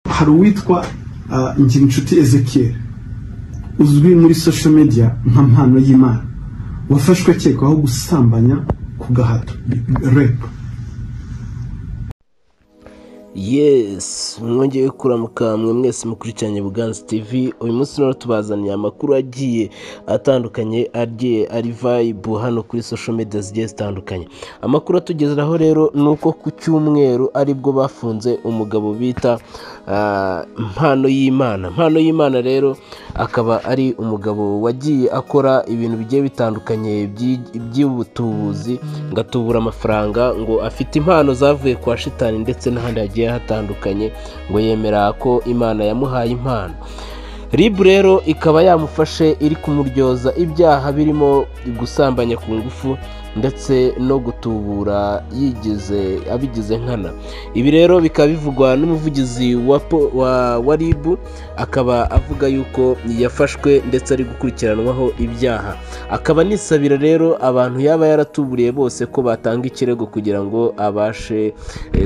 hari uwitwa Ngirinshuti Ezekiel uzwi muri social media nka mpano y'Imana wafashwe akekwaho gusambanya ku gahato repu yesi mwongeye kuramuka mwe mwese mukurikiranye buganza tv uyu munsi rero tubazaniye amakuru agiye atandukanye agiye ari vayibu hano kuri social media zigiye zitandukanye amakuru atugezeraho rero ni uko ku cyumweru aribwo bafunze umugabo bita mpano y'imana mpano y'imana rero akaba ari umugabo wagiye akora ibintu bigiye bitandukanye by'ubutubuzi ngo atubura amafaranga ngo afite impano zavuye kwa shitani ndetse n'ahandi hagiye hatandukanye ngo yemera ko imana yamuhaye impano ribu rero ikaba yamufashe iri kumuryoza ibyaha birimo gusambanya ku ngufu ndetse no gutubura yigize abigize nkana ibi rero bikaba bivugwa n'umuvugizi wa ribu akaba avuga yuko yafashwe ndetse ari gukurikiranwaho ibyaha akaba anisabira rero abantu yaba yaratuburiye bose ko batanga ikirego kugira ngo abashe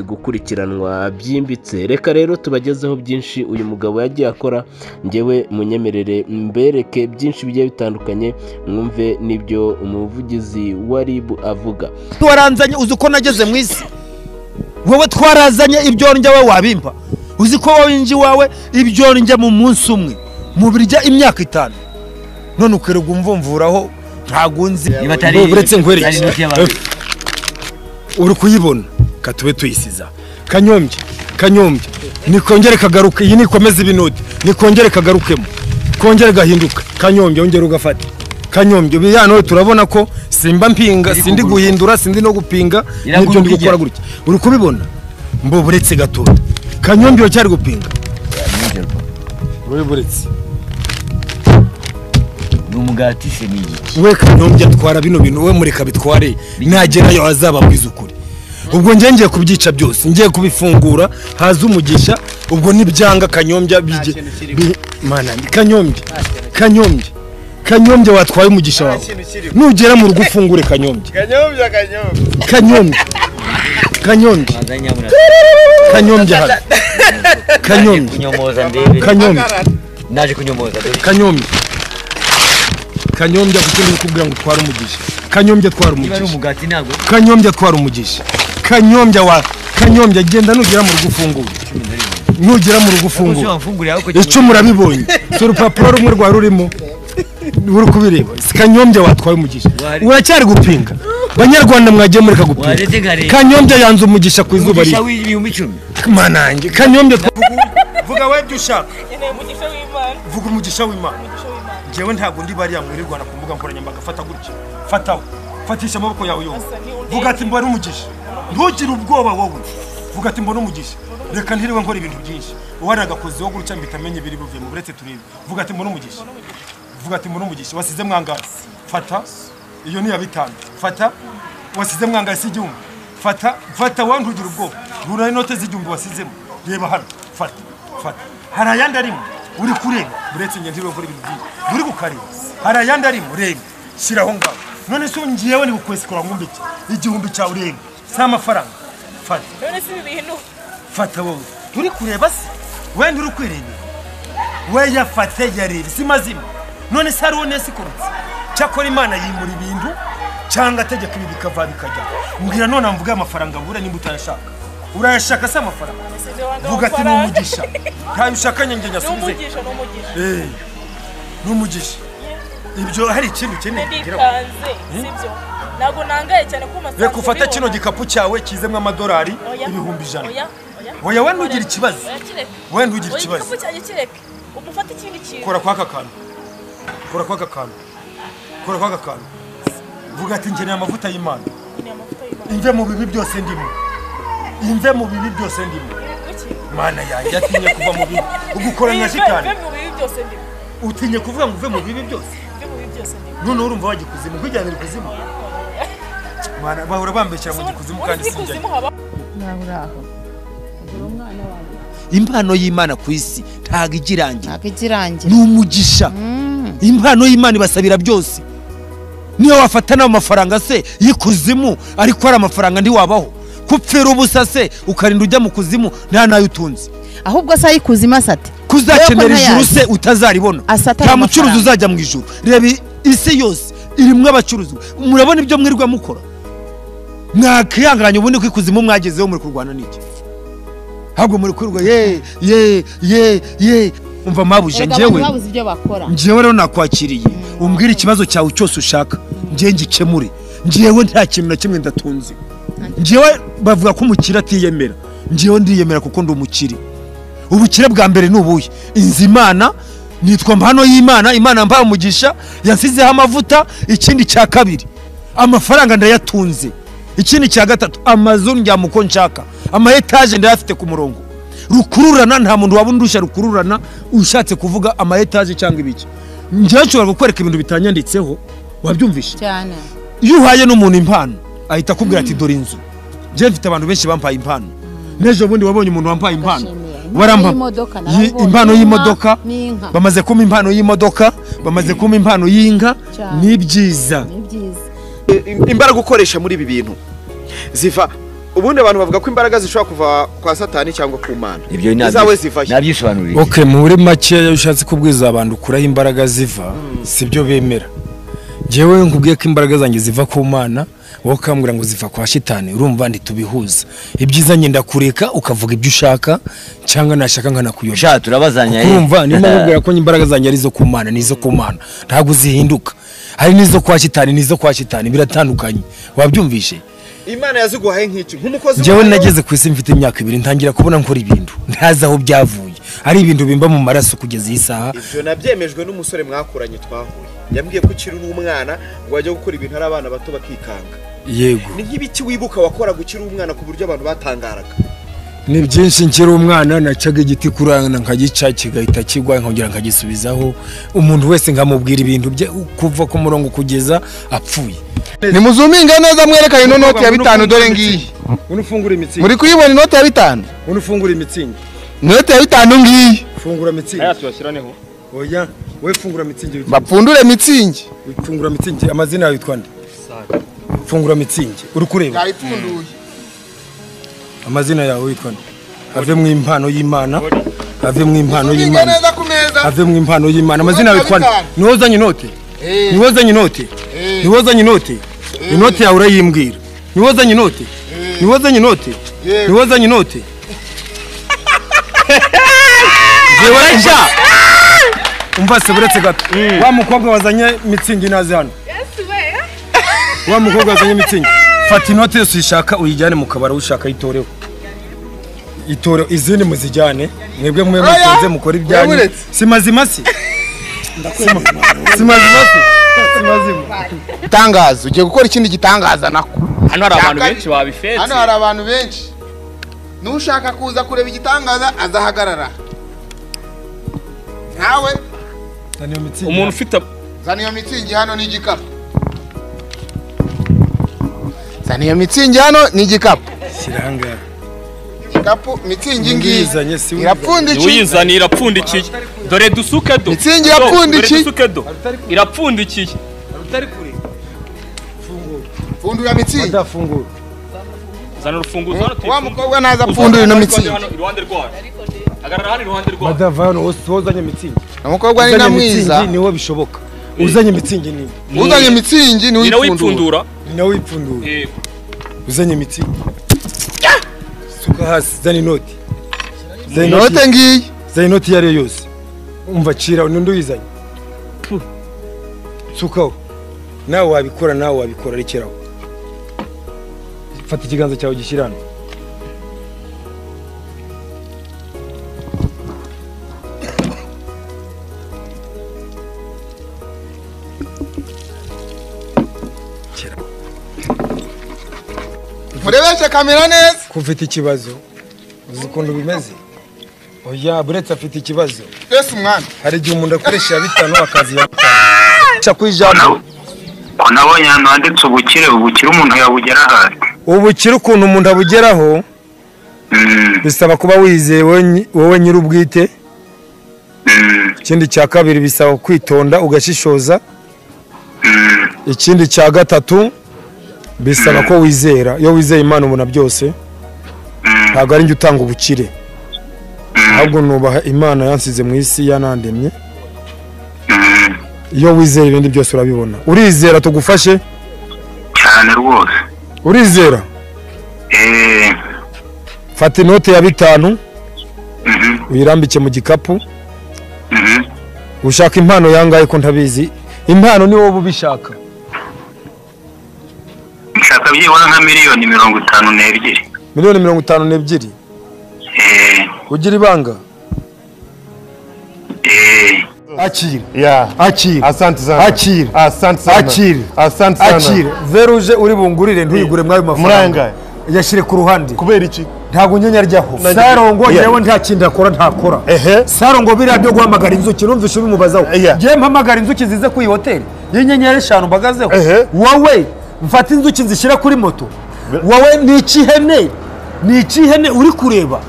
gukurikiranwa byimbitse reka rero tubagezeho byinshi uyu mugabo yagiye akora ngewe munyemerere mbereke byinshi bigiye bitandukanye mwumve n'ibyo umuvugizi wa ribu avuga waranzanye uzi uko nageze mu isi wowe twarazanye ibyorya we wabimpa uzi ko wowe inji wawe ibyorya mu munsi umwe mubirya imyaka itanu none ukirirwa umvumvuraho ntabwo nzi uretse nkwerekeye uri kuyibona katube tuyisiza kanyombye kanyombye nikongere kagaruke iyi nikomeza ibinodi nikongere kagarukemo kongere gahinduka kanyombye wongere ugafate kanyombye ubu hano turabona ko simba mpinga sindi guhindura sindi no gupinga n'ibyo ndi gukora gutya uri kubibona mbo uretse gatoya kanyombye iyo cyari gupinga uri buretse ni umugati se ni igiki we kanyombye atwara bino bintu we mureka bitware nagerayo azababwiza ukuri ubwo njye ngiye kubyica byose ngiye kubifungura haza umugisha ubwo nibyanga kanyombya kanyombye kanyombye kanyombye watwaye umugisha wawe nugera mu rugo ufungure kanyombye kanyombye kanyombye kanyombye hano kanyombye kanyombye naje kunyomoza kanyombye kanyombye kuko ndi kukubwira ngo utware umugisha kanyombye twara umugisha kanyombye twara umugisha kanyombye wa kanyombye genda nugera mu rugo ufungure nugera mu rugo ufungure icyo murabibonye si urupapuro rumwe rwari rurimo uri kubireba si kanyombye watwaye umugisha uracyari gupinga banyarwanda mwagiye mureka gupinga kanyombye yanze umugisha ku izuba riwe manange kanyombye vuga we ibyo ushaka vuga umugisha w'imana ngewe ntabwo ndi bariya mwirirwana ku mbuga nkoranyambaga fata gutya fataho fatisha amaboko yawe yombi vuga ati mbona umugisha ntugire ubwoba wowe vuga ati mbona umugisha reka ntiriwe nkora ibintu byinshi uwari agakozi wo gutya mpita amenya ibiri buvuye mu buretse turebe vuga ati mbona umugisha vuga ati mbona umugisha wasize mwangaye fata iyo ni iya bitanu fata wasize mwangaye si igihumbi fata fata wowe ntugire ubwoba rura inote z'igihumbi wasizemo reba hano fata fata hari ayandi arimo uri kureba uretse ingenzi uri gukora ibintu byinshi uri kukareba hari ayandi arimo reba shyiraho ngaho none se ngewe ni gukwesikora ngumbi igihumbi cyawe ureba si amafaranga fata fata wowe uri kureba se wenda uri kwirebera we yafate yareba si mazima none se hariho nesikorutse cyakora imana yimura ibintu cyangwa ategeka ibi bikava bikajya mbwira none mvuga amafaranga bura nimba utayashaka urayashaka se amafaranga vuga ati ni umugisha ntayo ushaka njye nyasubize ni umugisha ibyo hari ikindi ukeneye kugira ntabwo nangaye cyane ko umasanga reka ufate kino gikapu cyawe kizemo amadolari ibihumbi ijana oya wenda ugira ikibazo wenda ugira ikibazo igikapu cyanjye kireke umufate ikindi kintu kora kwaka kantu kora kwaka kantu kora kwaka kantu vuga ati nkeneye amavuta y'imana imve mu bibi byose ndimo imve mu bibi byose ndimo mana yanjye atinye kuva mu bibi ugukora nka shitani utinye kuvuga ngo uve mu bibi byose none urumva wajya ikuzimu nkujyanira ikuzimu mana bahora bambeshyira mu gikuzimu kandi sinjyayo impano y'imana ku isi ntabwo igirangira ni umugisha impano y'imana ibasabira byose niyo wafata n'ayo mafaranga se y'ikuzimu ariko hari amafaranga ntiwabaho kupfira ubusa se ukarinda ujya mu kuzimu nta nayo utunze ahubwo se ayikuze ati kuzakenera Wewe ko ijuru ntayazi. se utazaribona Asa atari nta mucuruzi amafaranga. uzajya mu ijuru reba i- isi yose irimwo abacuruzi murabona ibyo mwirirwa mukora mwakihanganye ubundi ko ikuzimu mwagezeho muri kurwana n'iki ahubwo muri kurwa ye ye ye ye umva mabuja Erega njyewe abantu babuze ibyo bakora njyewe rero nakwakiriye umbwire ikibazo cyawe cyose ushaka njyewe ngikemure njyewe nta kintu na kimwe ndatunze njyewe bavuga ko umukire atiyemera njyewe ndiyemera kuko ndi umukire ubukire bwa mbere ni ubuhe inzu imana nitwa mpano y'imana imana mbaha umugisha yasizeho amavuta ikindi cya kabiri amafaranga ndayatunze ikindi cya gatatu amazu njyamo uko nshaka ama etaje ndayafite ku murongo rukururana nta muntu waba undusha rukururana ushatse kuvuga ama etaje cyangwa ibiki njyewe nshobora kukwereka ibintu bitanyanditseho wabyumvishe cyane iyo uhaye n'umuntu impano ahita akubwira ati dore inzu njyewe mfite abantu benshi bampaye impano n'ejo bundi wabonye umuntu wampaye impano Ndashimiye. Warampa- Impano y'imodoka, Yi- narabibonye. impano Inka y'imodoka n'inka. bamaze kumpa impano y'imodoka bamaze kumpa impano y'inka Cyane. ni byiza ni byiza I- imbaraga ukoresha muri ibi bintu ziva ubundi abantu bavuga ko imbaraga zishobora kuva kwa satani cyangwa ku mana ibyo izawe ziva he? nabyisobanuriye okay muri make iyo ushatse kubwiza abantu kuraho imbaraga ziva si byo bemera njyewe iyo nkubwiye ko imbaraga zanjye ziva ku mana wowe ukambwira ngo ziva kwa shitani urumva ntitubihuza ibyiza ngenda kureka ukavuga ibyo ushaka cyangwa nashaka nkanakuyobya sha turabazanya kuko urumva niyo mpamvu mbwira ko imbaraga zanjye ari izo ku mana ni izo ku mana ntabwo zihinduka hari n'izo kwa shitani n'izo kwa shitani biratandukanye wabyumvishe imana yaziguhaye nk'iki nk'umukozi njyewe wayo, nageze ku isi mfite imyaka ibiri ntangira kubona nkora ibintu ntazi aho byavuye hari ibintu bimba mu maraso kugeza iyi saha ibyo nabyemejwe n'umusore mwakuranye twahuye yambwiye ko ukiri uri umwana ngo wajya gukora ibintu ari abana bato bakikanga yego ni nk'ibiki wibuka wakoraga ukiri umwana ku buryo abantu batangaraga ni byinshi nkiri umwana nacaga igiti kurana nkagica kigahita kigwa nkongera nkagisubizaho umuntu wese nkamubwira ibintu bye kuva ku murongo kugeza apfuye nimuzuminge neza mwerekane ino noti ya bitanu dore ngiyi ubu ufungura imitsingi muri kuyibona inoti ya bitanu ubu ufungura imitsingi inoti ya bitanu ngiyi fungura mitsingi aya tuyashyiraneho oya wowe fungura mitsingi witwa- bapfundure mitsingi fungura mitsingi amazina yawe yitwa nde fungura mitsingi uri kureba ipfunduye amazina yawe witwa nde ave mu impano y'imana ave mu impano y'imana neza ku meza ave mu impano y'imana amazina yawe yitwa nde niwe uzanye inote niwe uzanye inote niwe uzanye inote inote yawe urayimbwira niwe uzanye inote niwe uzanye inote niwe uzanye inote njyewe urajya umva se buretse gato wa mukobwa wazanye mitsingi nazi hano wa mukobwa wazanye mitsingi fata inote yose uyishaka uyijyane mu kabari ushaka ayitoreho itore izindi muzijyane mwebwe mwe mutunze mukore ibyanyu Wabuletse. si mazima si Si mazima si Si mazima itangazo ugiye gukora ikindi gitangaza nako hano hari abantu benshi babifetse hano hari abantu benshi n'ushaka kuza kureba igitangaza azahagarara nawe Nta mitsingi umuntu ufite zana iyo mitsingi hano n'igikapu zana iyo mitsingi hano n'igikapu kiranga igikapu mitsingi ngiyi Uyizanye, si uyizanye. irapfundikiye uyizaniye irapfundikiye dore dusuke do Mitsingi Do, irapfundikiye. dore dusuke do irapfundikiye pfundura mitsingi udafungura zana urufunguzo hano wa tuyifunge. mukobwa naza apfundura ino mitsingi Hano, iruhande rwayo agarara hano iruhande rwayo badava hano wose wazanye mitsingi umukobwa ni na mwiza niwe bishoboka uzanye mitsingi ni uzanye mitsingi ni nyina wipfundura wipfundura ni nawe wipfundura Eh, uzanye mitsingi suka hasi zana inoti zana inoti inote ngiyi zana inoti iyo ari yo yose umva cira n'undi uyizanye sukaho nawe wabikora nawe wabikora rekeraho fata ikiganza cyawe gishyira hano murebeshe kamera neza ko ufite ikibazo uzi ukuntu bimeze oya buretse afite ikibazo mbese umwana hari igihe umuntu akoresha iya bitanu akazi ya bitanu Ca ku ijambo nabonye ahantu handitse ubukire ubukire umuntu yabugeraho ubukire ukuntu umuntu abugeraho bisaba kuba wizeye wowe nyi- wowe nyir'ubwite ikindi cya kabiri bisaba kwitonda ugashishoza ikindi cya gatatu bisaba ko wizera iyo wizeye imana ubona byose ntabwo ari njye utanga ubukire ahubwo nubaha imana yansize mu isi yanandemye iyo wizera ibindi byose urabibona urizera tugufashe cyane rwose urizera eee fata inote ya bitanu uyirambike mu gikapu ushaka impano yangahe ko ntabizi impano ni wowe ubishaka nshaka byibura nka miliyoni mirongo itanu n'ebyiri miliyoni mirongo itanu n'ebyiri ugira ibanga akira akira asante sana akira asante sana akira asante sana akira veruje uri bungurire ntuyigure mwayo mafaranga muri ayangaya? yashyire ku ruhande kubera iki ntabwo unyenya ryaho Nanjye- sarongo Yeah. yewe nta kindi akora ntakora sarongo biriya byo guhamagara inzuki numvise ubimubazaho ngiye mpamagara inzuki zize ku iyi hoteli y'inyenyeri eshanu mbagazeho wowe mfata inzuki zishyira kuri moto wowe ni ikihene ni ikihene uri kureba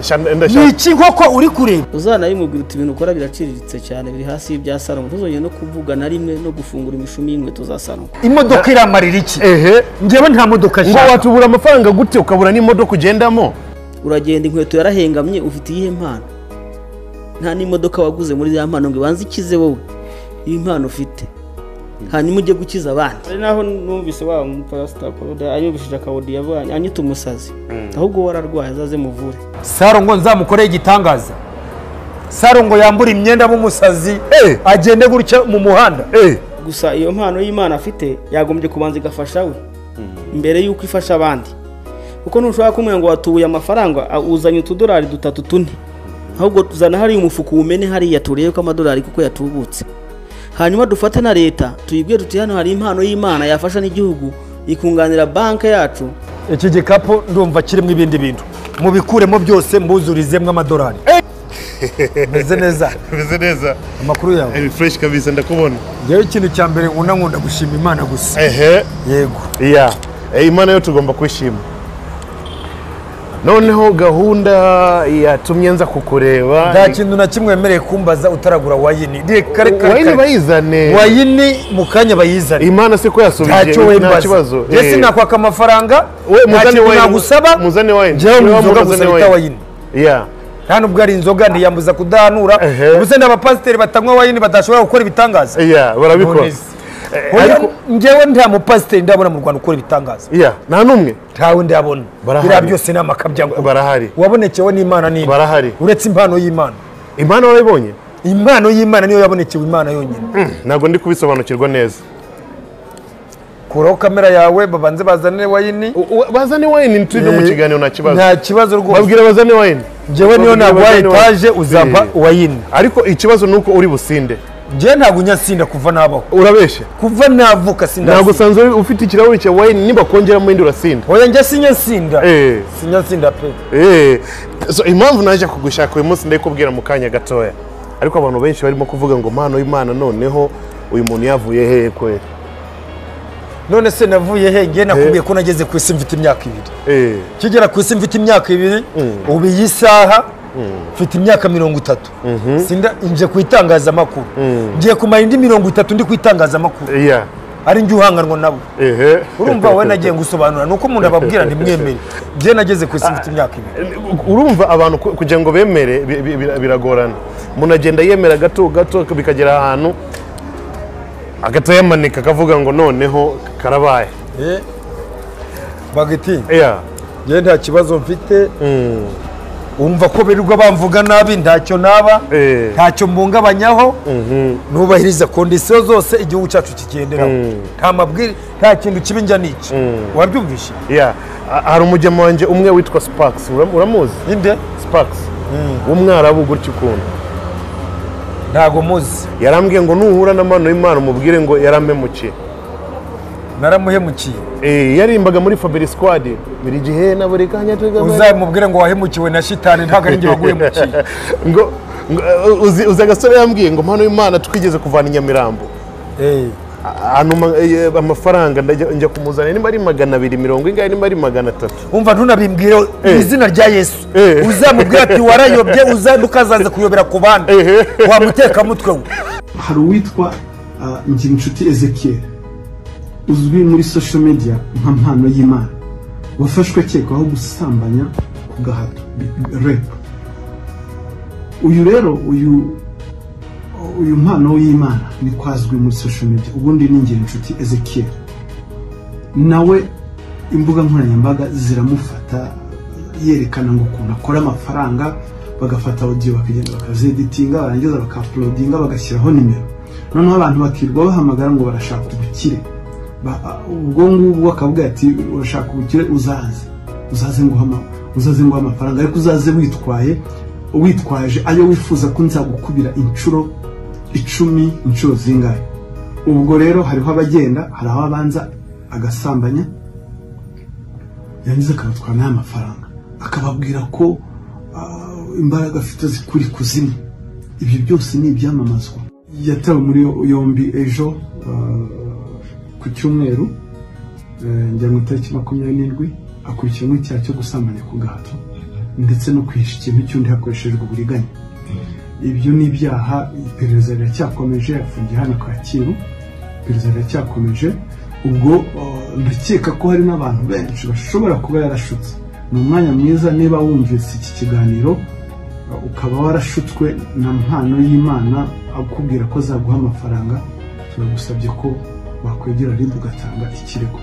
ni iki nkoko uri kureba uzanabimubwira uti ibintu ukora biraciriritse cyane biri hasi y'ibya salomo ntuzongere no kuvuga na rimwe no gufungura imishumi y'inkweto za salomo imodoka iramarira iki ngewe nta modoka ngo watubura amafaranga gute ukabura n'imodoka ugendamo uragenda inkweto yarahengamye ufite iyihe mpano nta n'imodoka waguze muri ya mpano ngo ibanze ikize wowe iyi mpano ufite hanyuma ujye gukiza abandi hari naho numvise wa mupasita ayubishije akawudi yavanye anyita umusazi ahubwo wararwaye azaze muvure sarongo nzamukoreye igitangaza sarongo yambura imyenda nk'umusazi agende gutya mu muhanda gusa iyo mpano y'imana afite yagombye kubanza igafasha we mbere y'uko ifasha abandi kuko ntushobora kumubwira ngo watubuye amafaranga a- uzanye utudolari dutatu tune ahubwo zana hariya umufuka umene hariya turebe ko amadolari kuko yatubutse hanyuma dufate na leta tuyibwire tuti hano hari impano y'imana yafasha n'igihugu ikunganira banki yacu iki gikapu ndumva kirimo ibindi bintu mubikuremo byose mbuzurizemo amadolari meze neza meze neza amakuru yawe ni fureshi kabisa ndakubona ngewe ikintu cya mbere nkunda nkunda gushima imana gusa ehe yego iya Eh, imana yo tugomba kwishima noneho gahunda yatumye nza kukureba nta ni- kintu na kimwe wemereye kumbaza utaragura wayini kare kare wayini kare. bayizane wayini mu kanya bayizane imana se ko yasubije ntacyo nta wembaza kibazo jye Eh. sinakwaka amafaranga We, nta muzane kintu wayini, nagusaba muzane wayini. njyewe Niba mu nzoga gusa muzane bita wayini. wayini Yeah. nta nubwo ari inzoga ntiyambuza kudahanura ubuse ni abapasiteri batanywa wayini badashobora gukora ibitangaza Yeah, barabikora. Nonese. Oya, njyewe nta mupasiteri ndabona mu rwanda ukora ibitangaza iya nta n'umwe ntawe ndabona Barahari. biriya byose ni amakabyango barahari wabonekewe n'imana nini barahari uretse impano y'imana impano warayibonye impano y'imana niyo yabonekewe imana yonyine ntabwo ndi kubisobanukirwa neza kuraho kamera yawe babanze bazane wayini bazane wayini tujye mu Eh, kiganiro nta kibazo nta kibazo rwose babwira bazane wayini Njyewe niyo naguha etaje, uzampa wayini ariko ikibazo ni uko uri businde njyewe ntabwo unyasinda kuva nabaho urabeshya kuva navuka sindasinda ntabwo usanzwe ufite ikirahuri cya wayini niba kongeramo indi urasinda oya njye sinyasinda eh sinyasinda pe Eh, so impamvu naje kugushaka uyu munsi ndayikubwira mu kanya gatoya ariko abantu benshi barimo kuvuga ngo mpano y'imana noneho uyu muntu yavuye hehe kweli none se navuye he ngiye nakubwiye ko nageze ku isi mfite imyaka ibiri Eh, kigera ku isi mfite imyaka ibiri ubu iyi saha mfite imyaka mirongo itatu Sinda- nje ku itangazamakuru ngiye kumara indi mirongo itatu ndi ku itangazamakuru iya ari njye uhanganwa nabo ehe urumva wowe nagiye gusobanura ni uko umuntu ababwira ntimwemere njye nageze ku isi mfite imyaka ibiri urumva abantu ku- kugira ngo bemere bi- bi- bi- biragorana umuntu agenda yemera gato gato bikagera ahantu agatayamanika akavuga ngo noneho karabaye Eh, bagiti iya njye nta kibazo mfite wumva ko birirwa bamvuga nabi ntacyo naba ntacyo mbungabanyaho nubahiriza kondisiyo zose igihugu cyacu kigenderaho nta mabwiri nta kintu kibi njya n'iki wabyumvise iya Ha- hari umujyamo wanjye umwe witwa sipakisi uramuzi ninde sipakisi w'umwarabu gutya ukuntu ntago muzi yarambwiye ngo nuhura na mano y'imana umubwire ngo yarampemukiye naramuhemukiye Eh, yarimbaga muri fabiri sikwadi buri gihe na buri kanya uzamubwire ngo wahemukiwe na shitani ntabwo ari njye waguhemukiye ngo ngo, eh, uzi uzi agasore yambwiye ngo mpano y'imana twigeze kuvana i nyamirambo A- antuma, eh, amafaranga ndajya- njya kumuzanira nimba ari magana abiri mirongo ingahe nimba ari magana atatu umva ntunabimbwire mu izina rya yesu uzamubwire ati warayobye uzande ukazaza kuyobera ku bandi wamuteka mutwe we hari uwitwa ah, Ngirincuti Ezekiel uzwi muri social media nka mpano y'imana wafashwe akekwaho gusambanya ku gahato bi- bi- rape uyu rero uyu uyu mpano w'imana ni kwazwi muri social media ubundi ni ngira inshuti ezekiel nawe imbuga nkoranyambaga ziramufata yerekana ngo ukuntu akora amafaranga bagafata audio bakagenda bakazeeditinga barangiza bakapulodinga bagashyiraho nimero noneho abantu bakirwa bahamagara ngo barashaka ubukire Ba- ubwo ngubwo akavuga ati urashaka ubukire uzaze uzaze nguha uzaze nguha amafaranga ariko uzaze witwaye witwaje ayo wifuza ko nzagukubira inshuro icumi inshuro zingahe ubwo rero hariho abagenda hari aho abanza agasambanya yarangiza akabatwara n'aya mafaranga akababwira ko ah, imbaraga afite zikura ikuzimu ibyo byose ni ibyamamazwa yatawe muri yombi ejo ah, ku cyumweru eh, njya mu itariki makumyabiri n'indwi akurikiranweho icyaha cyo gusambanya ku gahato ndetse no kwihisha ikintu cy'undi hakoreshejwe uburiganya ibyo ni ibyaha iperereza riracyakomeje afungiye hano kacyiru iperereza riracyakomeje ubwo eh, ndakeka ko hari n'abantu benshi bashobora kuba yarashutse ni umwanya mwiza niba wumvise iki kiganiro eh, ukaba warashutswe na mpano y'imana akubwira ko azaguha amafaranga turagusabye ko wakwegera rimwe ugatanga ikirego